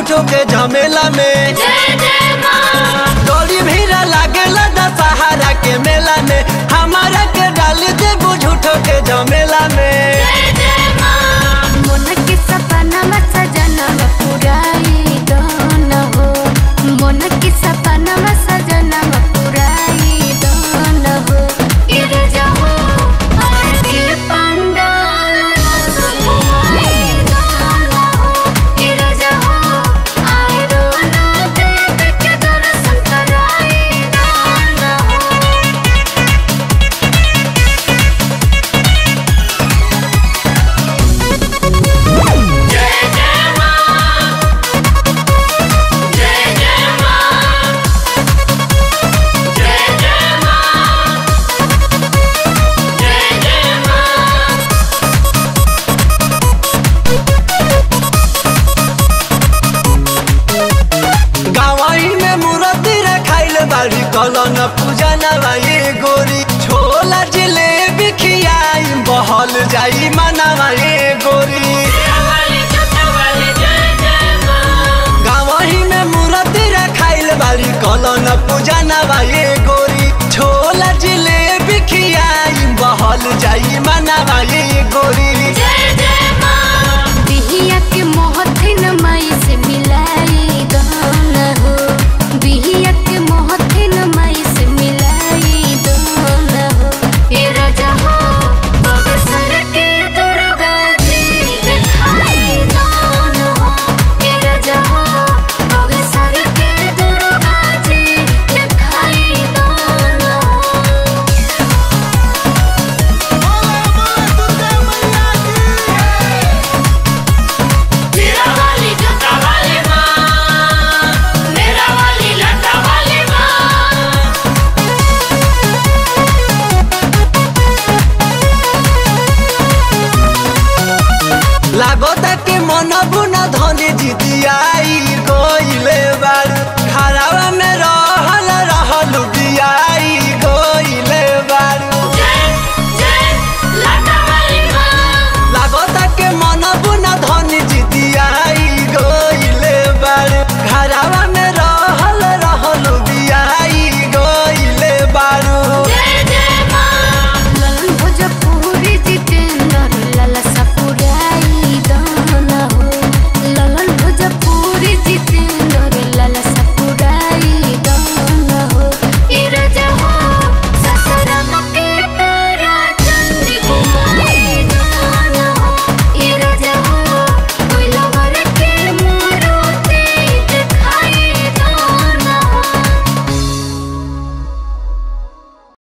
झूठो के झमेला में डोरी भीड़ लागेला दशहरा के मेला में हमारा के डाल दे झूठो के झमेला में मन के सपना सजना पुराई दन हो मन के सपना सजना पुराई दन हो इर जाओ आरती पंडाल सुनाई दन हो इर जाओ आई रोना देव के दर्शन कराई दन हो गावाई में मूर्ति रखाइल बाड़ी कलन पूजा नवाई गो